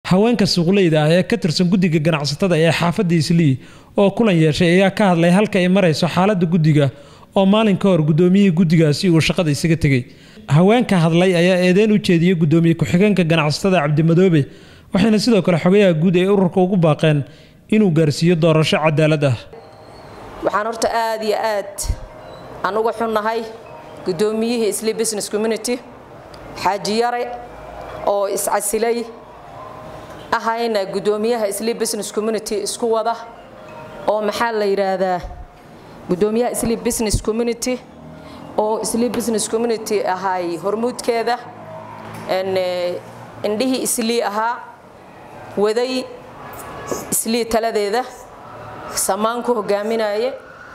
haweenka suuqleyda ah ee ka tirsan guddiga ganacsatada ee xaafadda islii oo kulan yeeshay ayaa ka hadlay halka ay marayso xaaladda guddiga oo maalin ka hor guddoomiyihii guddigaasi uu shaqada isaga tegey haweenka hadlay ayaa eedeyn u jeediyey guddoomiye ku-xigeenka ganacsatada cabdimadoobe waxayna sidoo kale xogayaha guud ee ururka ugu baaqeen inuu gaarsiiyo doorasho cadaalad ah waxaan horta aad iyo aad aan uga xunnahay guddoomiyihii isli business community xaaji yare oo iscasilay ahayna guddoomiyaha isli business community isku wada oo maxaa la yidhaahdaa guddoomiyaha isli business community oo isli business community ahay hormuudkeeda indhihii islii ahaa waday islii taladeeda samaanku hogaaminaye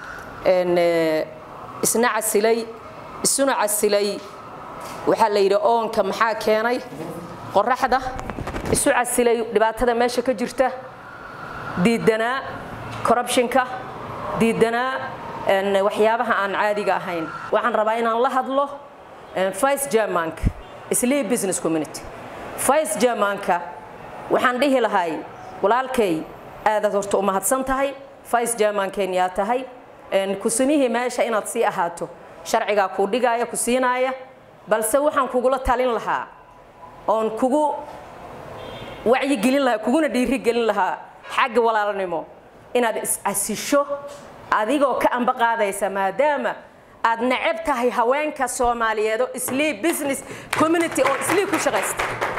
isna casilay isuna casilay waxaa la yidhi oonka maxaa keenay qoraxda isu casilay dhibaatada meesha ka jirta diidanaa corruptionka diidanaa waxyaabaha aan caadiga ahayn waxaan rabaa inaan la hadlo vice germanka islii business community vice germanka waxaan dhihi lahay walaalkay aadaad horta u mahadsan tahay vice germankeen yaa tahay kusimihii meesha inaad sii ahaato sharcigaa kuu dhigaaya ku siinaaya balse waxaan kugula talin lahaa oon kugu wacyigelin lahaa kuguna dhiirigelin lahaa xagga walaalnimo inaad is-casisho adigoo ka amba qaadaysa maadaama aad necab tahay haweenka soomaaliyeed oo islii business community oo islii ku shaqaysta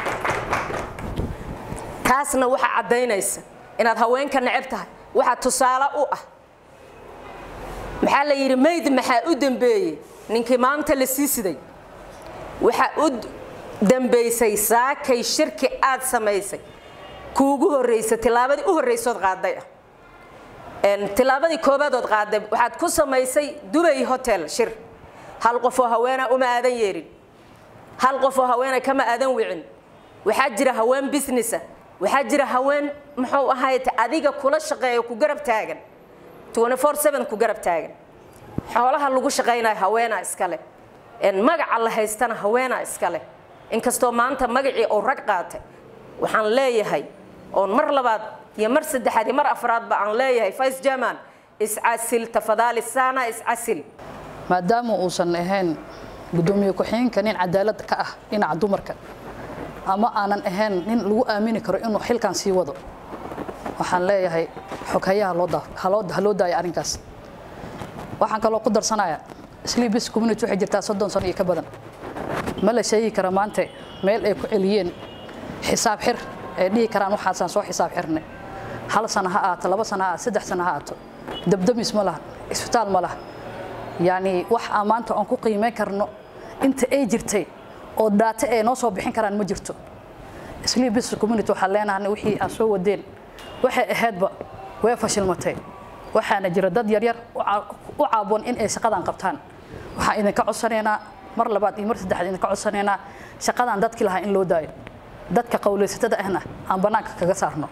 taasna waxaa caddaynaysa inaad haweenka necab tahay waxaa tusaale u ah maxaa la yidhi mayd maxaa u dambeeyey ninkii maanta la sii siday waxaa u dambaysay saakay shirki aad samaysay kuugu horraysa tillaabadii u horraysood qaaday ah tillaabadii koobaadood qaaday waxaad ku samaysay dubay hotel shir hal qofoo haweenaa uma aadan yeerin hal qofoo haweena kama aadan wicin waxaa jira haween businessa waxaa jira haween muxuu ahayd adiga kula shaqeeyo ku garab taagan ku garab taagan xoolaha lagu shaqaynayo haweenaa iskale magaca la haystana haweenaa iskale inkastoo maanta magacii uu rag qaatay waxaan leeyahay oon mar labaad iyo mar saddexaad iyo mar afraadba aan leeyahay vice german iscasil tafadaalisana iscasil maadaama uusan ahayn guddoomiye ku-xigeenka nin cadaalad ka ah dhinaca dumarka ama aanan ahayn nin lagu aamini karo inuu xilkan sii wado waxaan leeyahay xoghayaha ha loo daaya arrinkaas waxaan kaloo ku darsanaya sleebis community waxay jirtaa soddon sano iyo ka badan ma la sheegi kara maanta meel ay ku celiyeen xisaab xir ay dhihi karaan waxaasaan soo xisaab xirnay hal sano ha aato laba sano ha aato saddex sano ha aato dabdamis ma laha isbitaal ma laha yacni wax aan maanta aan ku qiimeyn karno inta ay jirtay oo daate ay noo soo bixin karaan ma jirto sleebis community waxaan leenahay wixii aan soo wadeen waxay ahaydba way fashilmatay waxaana jira dad yaryar u caaboon in ay shaqadan qabtaan waxaan idinka codsanaynaa mar labaad iyo mar saddexaad idinka codsanaynaa shaqadan dadkii lahaa in loo daayo dadka qowlaysatada ahna aan bannaanka kaga saarno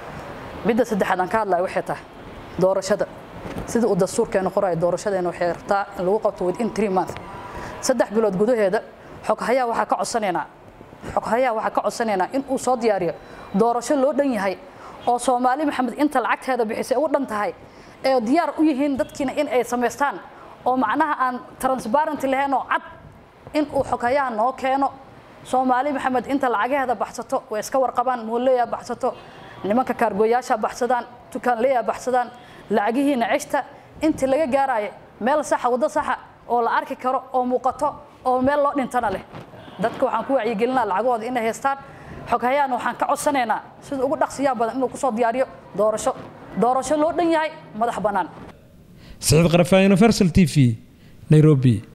midda saddexaad aan ka hadlayo waxay tahay doorashada sida uu dastuurkeenu qorayo doorashadeena waxay rabtaa in lagu qabto within three months saddex bilood gudaheeda xoghayaa waxaa ka codsanaynaa xoghayaa waxaa ka codsanaynaa in uu soo diyaariyo doorasho loo dhan yahay oo soomaali maxamed inta lacagteeda bixisay u dhan tahay ee diyaar u yihiin dadkiina in ay samaystaan oo macnaha aan transparent lahayn oo cad in uu xoghayaha noo keeno soomaali maxamed inta lacagaheeda baxsato way iska warqabaan mooleeyaa baxsato nimanka kaargooyaasha baxsadaan tukaanleeyaa baxsadaan lacagihiina ceshta intii laga gaaraayo meel saxa waddo saxa oo la arki karo oo muuqato oo meel loo dhintana leh dadka waxaan ku wacyigelinaa lacagahooda inay haystaan xoghayaana waxaan ka codsanaynaa sida ugu dhaqsiyaha badan inuu kusoo diyaariyo doorasho doorasho loo dhan yahay madax bannaan saciid qarafaa universal t v nairobi